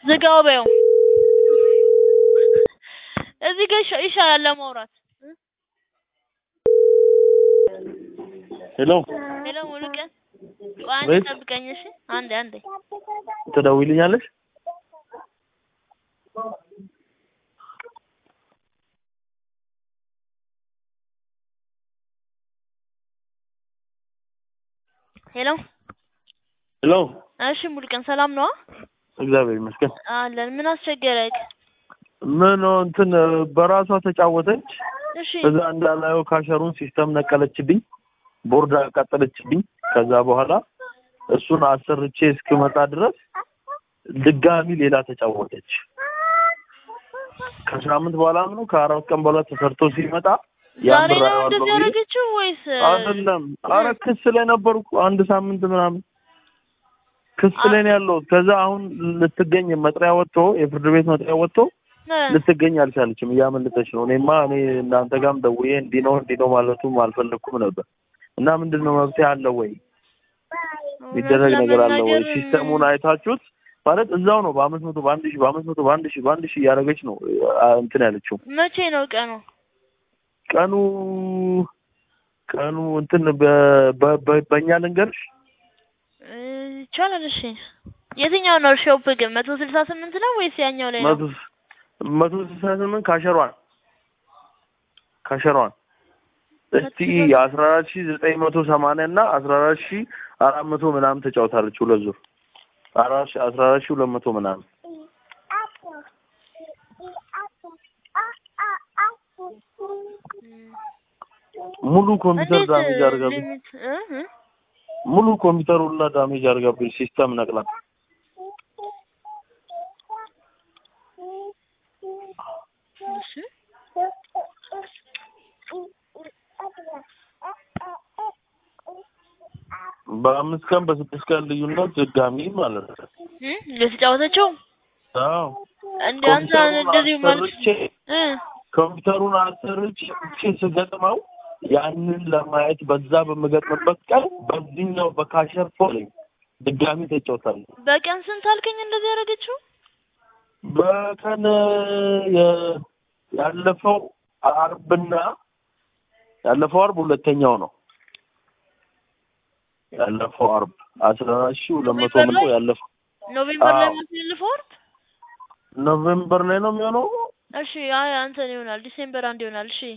ዝጋው በይው። እዚህ ጋር ይሻ- ይሻላል ለማውራት። ሄሎ ሄሎ ሙሉቀን፣ ቆይ አንዴ ቤት? ጠብቀኝ እሺ። አንዴ አንዴ ትደውይልኛለሽ? ሄሎ። ሄሎ እሺ ሙሉቀን ሰላም ነዋ? እግዚአብሔር ይመስገን። አለን። ምን አስቸገረክ? ምን እንትን በራሷ ተጫወተች። እሺ እዛ እንዳላየው ካሸሩን ሲስተም ነቀለችብኝ፣ ቦርድ አቃጠለችብኝ። ከዛ በኋላ እሱን አሰርቼ እስክመጣ ድረስ ድጋሚ ሌላ ተጫወተች። ከሳምንት በኋላ ነው ከአራት ቀን በኋላ ተሰርቶ ሲመጣ ያን ዛሬ ብር ነው አየዋለሁ እንደዚህ ብዬ ያደረገችው ወይስ አይደለም። አረ ክስ ላይ ነበርኩ አንድ ሳምንት ምናምን ክስ ላይ ነው ያለሁት። ከዛ አሁን ልትገኝ መጥሪያ ወጥቶ የፍርድ ቤት መጥሪያ ወጥቶ እ፣ ልትገኝ አልቻለችም፣ እያመለጠች ነው። እኔማ እኔ እናንተ ጋርም ደውዬ እንዲህ ነው እንዲህ ነው ማለቱም አልፈለግኩም ነበር። እና ምንድን ነው መብትሄ አለው ወይ የሚደረግ እውነት ነገር አለ ወይ? ለመናገር ሲስተሙን አይታችሁት ማለት እዛው ነው በአምስት መቶ በአንድ ሺህ በአምስት መቶ በአንድ ሺህ በአንድ ሺህ እያደረገች ነው አ፣ እንትን ያለችው መቼ ነው ቀኑ? ቀኑ ቀኑ እንትን በ- በ- በ- በእኛ ልንገርሽ እ፣ ይቻላል። እሺ የትኛው ነው ሾፕ ግን መቶ ስልሳ ስምንት ነው ወይስ ያኛው ላይ ነው? መቶ መቶ ስልሳ ስምንት ካሸሯን ካሸሯን እስቲ አስራ አራት ሺህ ዘጠኝ መቶ ሰማንያ እና አስራ አራት ሺህ አራት መቶ ምናምን ተጫውታለች ሁለት ዙር አራት ሺህ አስራ አራት ሺህ ሁለት መቶ ምናምን ሙሉ ኮምፒውተር እንዴት ዳሜጅ አድርጋብኝ ሊሚት እ እ? ሙሉ ኮምፒውተሩ ሁላ ዳሜጅ አድርጋብኝ ሲስተም ነቅላ እሺ በአምስት ቀን በስድስት ቀን ልዩነት ድጋሚ ማለት ነው እ የተጫወተችው አዎ እንደ አንተ እንደዚህ ኮምፒውተሩን ማለት አሰርቼ እ ኮምፒውተሩን አሰርቼ ስገጥመው ያንን ለማየት በዛ በምገጥምበት ቀን በዚህኛው በካሸር ፎል ድጋሚ ተጫውታለሁ። በቀን ስንት አልከኝ እንደዚህ ያደረገችው? በቀን የ- ያለፈው አርብና ያለፈው አርብ ሁለተኛው ነው። ያለፈው አርብ አስራ አራት ሺህ ሁለት መቶ ኖቬምበር ምንቶ ላይ? ያለፈው ኖቬምበር ላይ አዎ። ማስልፈው ወር? ኖቬምበር ላይ ነው የሚሆነው። እሺ አይ አንተን ይሆናል ዲሴምበር አንድ ይሆናል። እሺ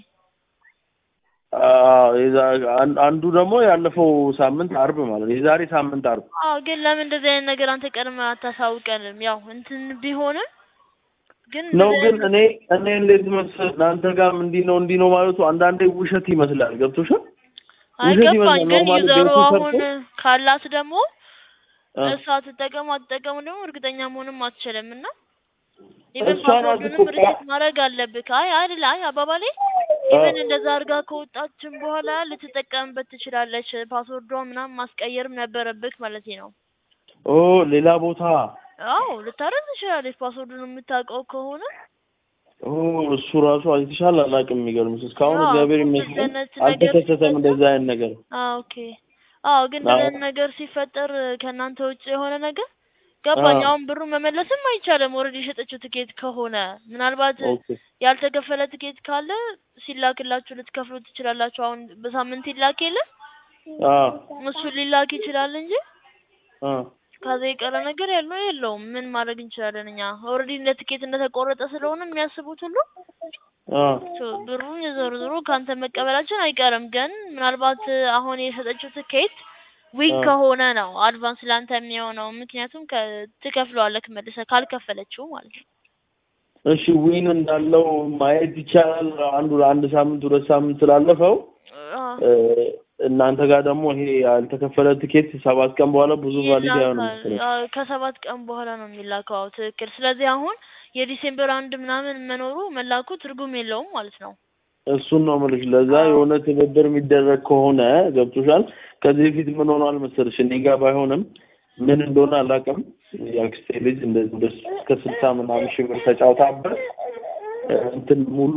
አዎ፣ የዛ- አን- አንዱ ደግሞ ያለፈው ሳምንት አርብ ማለት ነው። የዛሬ ሳምንት አርብ አዎ ግን ለምን እንደዚህ አይነት ነገር አንተ ቀድመህ አታሳውቀንም? ያው እንትን ቢሆንም ግን ነው እንደዚህ ግን አይነት- እኔ እኔ እንዴት መሰለህ እናንተ ጋርም እንዲህ ነው እንዲህ ነው ማለቱ አንዳንዴ ውሸት ይመስላል። ገብቶሻል? ውሸት አይገባኝ ይመስላል። ግን ኖርማሊ ዩዘሩ ቤቱ አሁን ሰርቶ ካላት ደግሞ አ፣ እሷ ትጠቀሙ አትጠቀሙ ደግሞ እርግጠኛ መሆንም አትችልም እና ኢቨን እሷ ናት ፓስወርዱንም እኮ ሪሴት ማድረግ አለብህ። አይ አይደል አይ አባባሌ ኢቨን እንደዛ አድርጋ ከወጣችን በኋላ ልትጠቀምበት ትችላለች። ፓስወርዷ ምናምን ማስቀየርም ነበረብህ ማለት ነው። ኦ ሌላ ቦታ አዎ ልታረግ ትችላለች ፓስወርዱን የምታውቀው ከሆነ ኦ እሱ ራሱ አይተሻል። አላውቅም። የሚገርምሽ እስካሁን አዎ፣ እግዚአብሔር እንደዚህ ይመስገን አይነት ነገር አልተከሰተም ሲፈጠር- እንደዛ አይነት ነገር። አዎ ኦኬ። አዎ ግን አዎ። እንደዚህ ነገር ሲፈጠር ከእናንተ ውጭ የሆነ ነገር ገባኝ። አዎ። አሁን ብሩ መመለስም አይቻልም። ኦልሬዲ የሸጠችው ትኬት ከሆነ ምናልባት ኦኬ ያልተከፈለ ትኬት ካለ ሲላክላችሁ ልትከፍሉ ትችላላችሁ። አሁን በሳምንት ይላክ የለ አ እሱ ሊላክ ይችላል እንጂ አ ከዛ የቀረ ነገር ያለው የለውም። ምን ማድረግ እንችላለን እኛ ኦልሬዲ እንደ ትኬት እንደተቆረጠ ስለሆነ የሚያስቡት ሁሉ አ ሶ ብሩን ዞሮ ዞሮ ከአንተ መቀበላችን አይቀርም። ግን ምናልባት አሁን የሰጠችው ትኬት ዊክ አ ከሆነ ነው አድቫንስ ላንተ የሚሆነው። ምክንያቱም ከ- ትከፍለዋለህ መልሰህ ካልከፈለችው ማለት ነው። እሺ ዊን እንዳለው ማየት ይቻላል። አንዱ ለአንድ ሳምንት ሁለት ሳምንት ስላለፈው አ እ፣ እናንተ ጋር ደግሞ ይሄ ያልተከፈለ ትኬት ሰባት ቀን በኋላ ብዙ ቫሊድ አይሆንም ይላካል። መሰለኝ። አዎ፣ ከሰባት ቀን በኋላ ነው የሚላከው። አዎ ትክክል። ስለዚህ አሁን የዲሴምበር አንድ ምናምን መኖሩ መላኩ ትርጉም የለውም ማለት ነው። እሱን ነው የምልሽ። ለዛ አዎ። የሆነ ትብብር የሚደረግ ከሆነ ገብቶሻል። ከዚህ በፊት ምን ሆኗል መሰለሽ እኔ ጋር ባይሆንም ምን እንደሆነ አላውቅም። የአክስቴ ልጅ እንደዚህ ወደ እስከ ስልሳ ምናምን ሺህ ብር ተጫውታበት እ፣ እንትን ሙሉ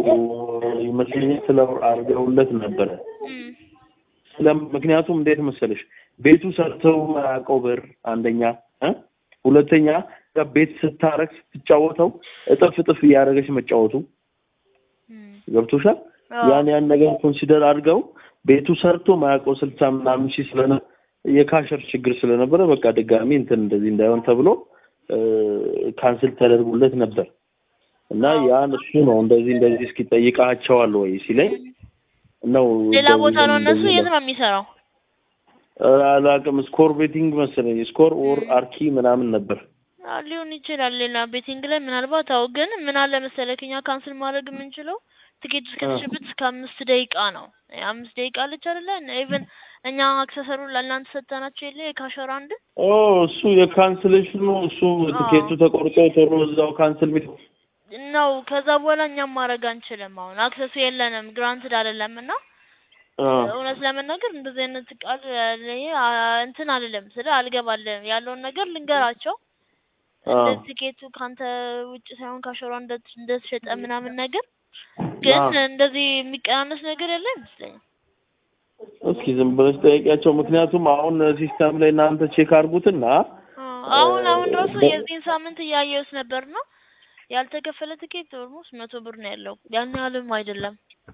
ይመስለኛል ስለ አድርገውለት ነበረ። እም፣ ስለ ምክንያቱም እንዴት መሰለሽ ቤቱ ሰርተው ማያውቀው ብር አንደኛ እ ሁለተኛ ጋር ቤት ስታረግ ስትጫወተው እጥፍ እጥፍ እያደረገች መጫወቱ እም፣ ገብቶሻል። አዎ። ያን ያን ነገር ኮንሲደር አድርገው ቤቱ ሰርቶ ማያውቀው ስልሳ ምናምን ሺህ ስለነ የካሸር ችግር ስለነበረ በቃ ድጋሚ እንትን እንደዚህ እንዳይሆን ተብሎ እ፣ ካንስል ተደርጎለት ነበር እና ያን እሱ ነው እንደዚህ እንደዚህ እስኪ ጠይቃቸዋል ወይ ሲለኝ ነው ሌላ ቦታ ነው እነሱ እንደዚህ የት ነው የሚሰራው? እ፣ አላውቅም ስኮር ቤቲንግ መሰለኝ ስኮር ኦር አርኪ ምናምን ነበር አዎ፣ ሊሆን ይችላል ሌላ ቤቲንግ ላይ ምናልባት። አዎ ግን ምን አለ መሰለክ እኛ ካንስል ማድረግ የምንችለው ትኬት እስከተሸበት እስከ አምስት ደቂቃ ነው። አምስት ደቂቃ አለች አይደለ? ኢቭን እኛ አክሰሰሩን ለእናንተ ሰጠናቸው የለ የካሸር አንድ ኦ እሱ የካንስሌሽኑ እሱ ትኬቱ ተቆርጦ ቶሎ እዛው ካንስል ቤት ነው። ከዛ በኋላ እኛም ማድረግ አንችልም። አሁን አክሰሱ የለንም፣ ግራንትድ አይደለም እና አ እውነት ለመናገር እንደዚህ አይነት ቃል እኔ አ- እንትን አልልም ስለ አልገባልም ያለውን ነገር ልንገራቸው አ እንደ ትኬቱ ካንተ ውጭ ሳይሆን ካሸሯ እንደ- እንደተሸጠ ምናምን ነገር ግን አ እንደዚህ የሚቀናነስ ነገር ያለ አይመስለኝም። እስኪ ዝም ብለሽ ጠይቂያቸው። ምክንያቱም አሁን ሲስተም ላይ እናንተ ቼክ አድርጉትና አ፣ አሁን አሁን ራሱ በ- የዚህን ሳምንት እያየሁት ነበር ነው ያልተከፈለ ትኬት ኦልሞስት መቶ ብር ነው ያለው። ያን ያህልም አይደለም።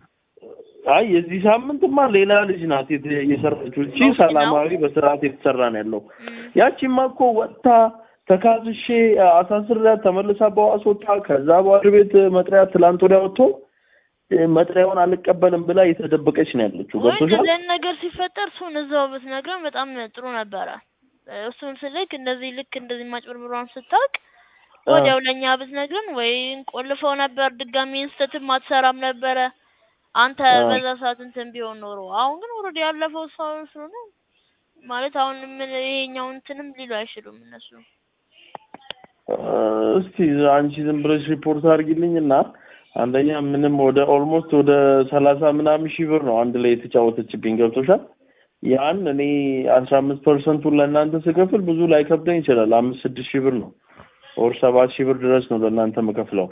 አይ የዚህ ሳምንትማ ሌላ ልጅ ናት የት- የሰራችው። እቺ ኦኬ ነው። ሰላማዊ በስርዓት የተሰራ ነው ያለው። እም፣ ያቺማ እኮ ወጥታ ተካዝሼ አሳስሬያት ተመልሳ በዋስ ወጣ። ከዛ በዋድ ቤት መጥሪያ ትላንት ወዲያ ወጥቶ እ፣ መጥሪያውን አልቀበልም ብላ የተደበቀች ነው ያለችው። ወይ ገብቶሻል? እንደዚህ አይነት ነገር ሲፈጠር እሱን እዛው ብትነግረን በጣም ጥሩ ነበረ። እሱን ስልክ እንደዚህ ልክ እንደዚህ ማጭበርብሯን ስታውቅ አ ወዲያው ለእኛ ብትነግረን ወይ እንቆልፈው ነበር፣ ድጋሚ እንስተትም አትሰራም ነበረ አንተ አ በዛ ሰዓት እንትን ቢሆን ኖሮ። አሁን ግን ኦልሬዲ ያለፈው ሰው ስለሆነ ማለት አሁን ምን ይሄኛው እንትንም ሊሉ አይችሉም እነሱ። እ፣ እስቲ አንቺ ዝም ብለሽ ሪፖርት አድርጊልኝ እና አንደኛ ምንም ወደ ኦልሞስት ወደ ሰላሳ ምናምን ሺህ ብር ነው አንድ ላይ የተጫወተችብኝ። ገብቶሻል? ያን እኔ አስራ አምስት ፐርሰንቱን ለእናንተ ስከፍል ብዙ ላይ ከብደኝ ይችላል። አምስት ስድስት ሺህ ብር ነው ኦር ሰባት ሺህ ብር ድረስ ነው ለእናንተ የምከፍለው።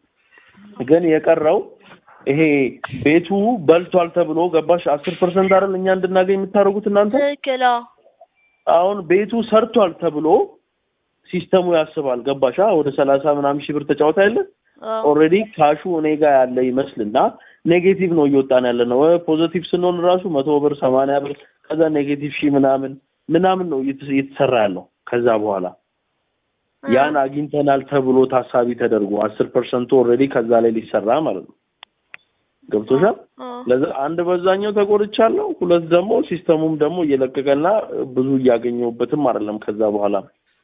ግን የቀረው ይሄ ቤቱ በልቷል ተብሎ ገባሽ? አስር ፐርሰንት አይደል እኛ እንድናገኝ የምታደርጉት እናንተ። ትክክል። አዎ። አሁን ቤቱ ሰርቷል ተብሎ ሲስተሙ ያስባል። ገባሻ? ወደ ሰላሳ ምናምን ሺህ ብር ተጫወታ የለ አዎ። ኦልሬዲ ካሹ እኔ ጋር ያለ ይመስልና ኔጌቲቭ ነው እየወጣን ያለ ነው። ፖዚቲቭ ስንሆን ራሱ መቶ ብር ሰማንያ ብር ከዛ ኔጌቲቭ ሺህ ምናምን ምናምን ነው እየተስ- እየተሰራ ያለው። ከዛ በኋላ ያን አግኝተናል ተብሎ ታሳቢ ተደርጎ አስር ፐርሰንቱ ኦልሬዲ ከዛ ላይ ሊሰራ ማለት ነው። ገብቶሻል? አዎ። ለዛ አንድ በዛኛው ተቆርቻለሁ፣ ሁለት ደግሞ ሲስተሙም ደግሞ እየለቀቀና ብዙ እያገኘሁበትም አይደለም። ከዛ በኋላ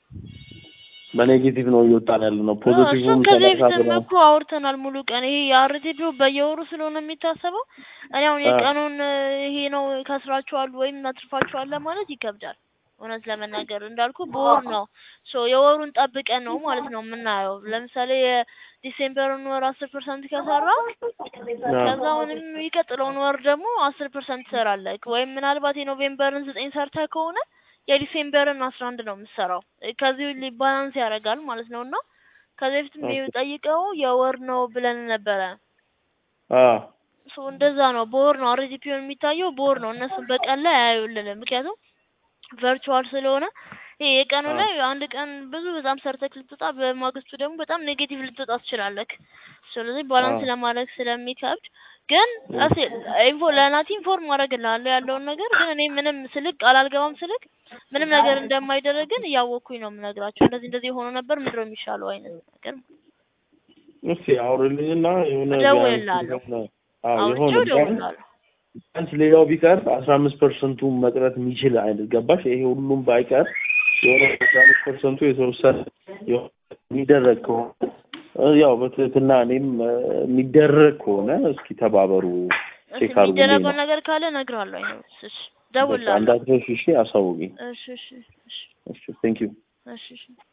በኔጌቲቭ ነው እየወጣን ያለ ነው። እሱን ፖዚቲቭም ከዚህ ሰላሳ በፊትም ብር እኮ አውርተናል ሙሉ ቀን። ይሄ የአርቲፒው በየወሩ ስለሆነ የሚታሰበው እኔ አሁን አ የቀኑን እ፣ ይሄ ነው ከስራችኋል ወይም አትርፋችኋል ለማለት ይከብዳል። እውነት ለመናገር እንዳልኩ በወር ነው ሶ የወሩን ጠብቀን ነው ማለት ነው የምናየው። ለምሳሌ የዲሴምበርን ወር አስር ፐርሰንት ከሰራ ከዛ አሁንም የሚቀጥለውን ወር ደግሞ አስር ፐርሰንት ትሰራለህ ወይም ምናልባት የኖቬምበርን ዘጠኝ ሰርተህ ከሆነ የዲሴምበርን አስራ አንድ ነው የምትሰራው። ከዚህ ሊ- ባላንስ ያደርጋል ማለት ነው እና ከዚህ በፊትም ኦኬ ጠይቀው የወር ነው ብለን ነበረ። አ ሶ እንደዛ ነው በወር ነው አርጂፒውን የሚታየው በወር ነው። እነሱም በቀን ላይ አያዩልንም ምክንያቱም ቨርቹዋል ስለሆነ ይሄ የቀኑ አ ላይ አንድ ቀን ብዙ በጣም ሰርተክ ልትወጣ በማግስቱ ደግሞ በጣም ኔጌቲቭ ልትወጣ ትችላለክ። ስለዚህ አ ባላንስ ለማድረግ ስለሚከብድ ግን እ እስ ኢንፎ ለናቲ ኢንፎርም አደርግልሃለሁ ያለውን ነገር ግን እኔ ምንም ስልክ ቃል አልገባም ስልክ ምንም ነገር እንደማይደረግ ግን እያወቅኩኝ ነው የምነግራቸው። እንደዚህ እንደዚህ ሆኖ ነበር ምንድነው የሚሻለው አይነት ነገር እስኪ አውሪልኝና የሆነ ቢያንስ እደውልልሃለሁ። የሆነ አዎ አውርቼው የሆነ ቢያንስ እደውልልሃለሁ። ቢያንስ ሌላው ቢቀር አስራ አምስት ፐርሰንቱ መቅረት የሚችል አይነት ገባሽ? ይሄ ሁሉም ባይቀር የሆነ አስራ አምስት ፐርሰንቱ የተወሰነ የሆነ የሚደረግ ከሆነ እ ያው በትህትና እኔም እ የሚደረግ ከሆነ እስኪ ተባበሩ እሺ ቼክ አድርጉልኝ የሚደረገው ነው። ነገር ካለ እነግርሃለሁ። አይነት እሺ በቃ እደውልልሃለሁ። እንዳትረሺ እሺ፣ አሳውቂኝ። እሺ እሺ እሺ እሺ ቴንክ ዩ እሺ እሺ